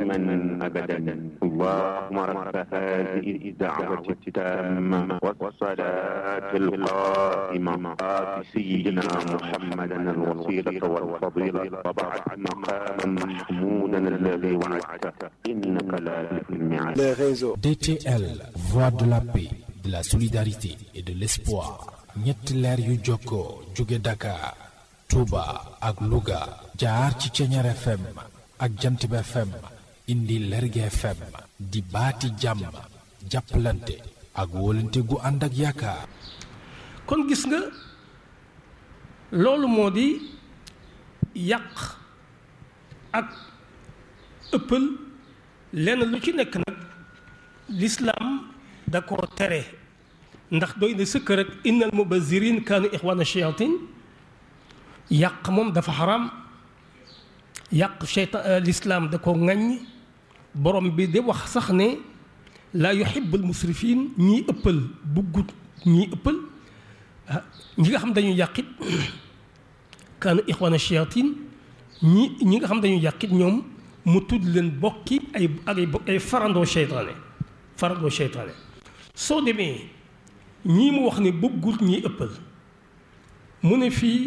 دائما أبدا اللهم رب هذه الدعوة التامة والصلاة القائمة آت سيدنا محمدا الوسيلة والفضيلة وبعد مقاما محمودا الذي وعدته إنك لا تخلف الميعاد les réseaux. DTL, voix de la paix, de la solidarité et de l'espoir. ñetti leer yu jokkoo jóge Dakar, Touba ak Louga jaar ci Ceñeer FM ak Jantib FM indi Lerge FM di baati jàmm jàppalante ak wóolante gu ànd ak yaakaar. kon gis nga loolu moo di yàq ak ëppal lenn lu ci nekk nag lislaam da koo tere ndax doy na sëkk rek innal mubazirin kaanu ixwaana shayatin yàq moom dafa xaram yàq cheytaan lislaam da ko ŋaññ borom bi di wax sax ne laa yuhibbul musrifin ñii ëppal buggut ñii ëppal ah ñi nga xam dañuy yàqit kaanu ixwaana shayatin ñi ñi nga xam dañuy yàqit ñoom mu tudd leen bokki ay ak ay farandoo seytaane farandoo seytaane soo demee ñii mu wax ne bëggul ñi ëppal mu ne fii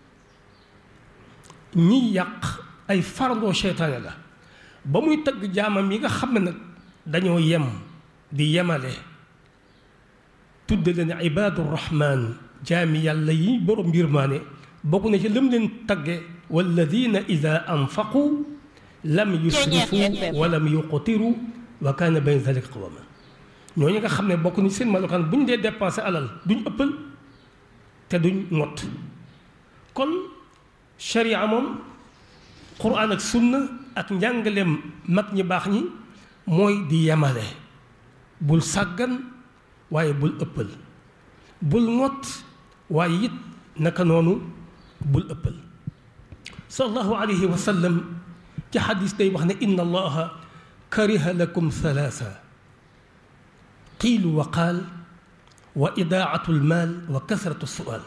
ñi yàq ay farandoo seytaane la ba muy tagg jaamam yi nga xam ne nag dañoo yem di yemale tudd leen ibaadu rahmaan jaami yàlla yi borom yërmaane bokk na ci lëm leen tagge walladina ida anfaqu lam yusrifu wa lam yuqtiru wa kaana bayna dalika qawama ñooñu nga xam ne bokk ni seen melokaan bu ñu dee dépensé alal duñ ëppal te duñ ngott kon sharia moom quran ak sunna ak njàngaleem mag ñi baax ñi mooy di yemale bul sàggan waaye bul ëppal bul ngott waaye it naka noonu bul ëppal sallallahu alayhi wa sallam ci xadis day wax ne inna allaha kariha lakum thalaatha qiilu wa qaal wa idaatu lmaal wa kasratu sual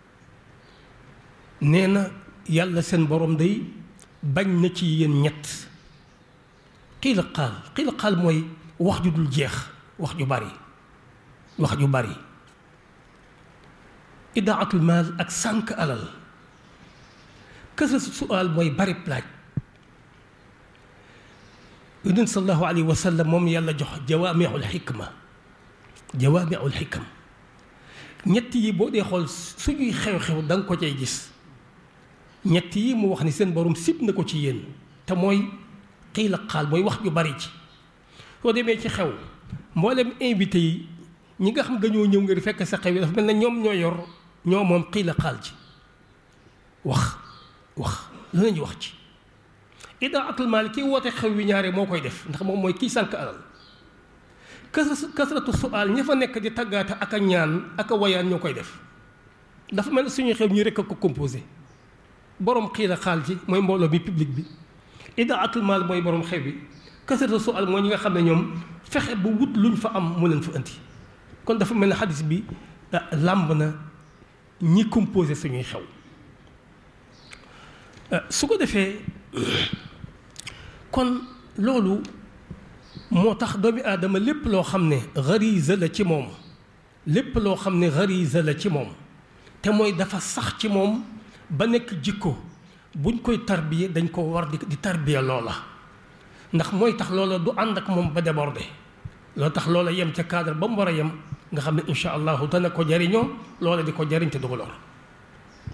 nee na yàlla seen borom day bañ na ci yéen ñett qiila qaal qiila qaal mooy wax ju dul jeex wax ju bari wax ju bari idaatul maal ak sànq alal kasratu sual mooy bari plaaj yonent sallallahu alayhi wa sallam moom yàlla jox jawaamiul xikma jawaamiul xikam ñett yi boo dee xool suñuy xew-xew da nga ko cay gis ñett yi mu wax ni seen borom sib na ko ci yéen te mooy xiila xaal mooy wax ju bari ci soo demee ci xew mboolem invité yi ñi nga xam dañoo ñëw ngir fekk sa xew yi dafa mel ne ñoom ñoo yor ñoo moom xiila xaal ci wax wax lu nañu wax ci idaatul maal kii woote xew wi ñaare moo koy def ndax moom mooy kii sànq alal kasratu sual ña fa nekk di taggaate ak a ñaan ak a wayaan ñoo koy def dafa mel ne suñuy xew ñi rekk a ko composé borom xiila xaal ci mooy mbooloo mi public bi idaatul maal mooy borom xew bi kasratu sual mooy ñi nga xam ne ñoom fexe bu wut luñ fa am mu leen fa indi kon dafa mel ne xadis bi làmb na ñi composé suñuy xew su ko defee kon loolu moo tax doomi aadama lépp loo xam ne gariza la ci moom lépp loo xam ne gariza la ci moom te mooy dafa sax ci moom ba nekk jikko buñ koy tarbiye dañ ko war di di tarbiye loola ndax mooy tax loola du ànd ak moom ba débordé loo tax loola yem ca cadre ba mu war a yem nga xam ne incha allahu dana ko jariñoo loola di ko jariñ te du ko lor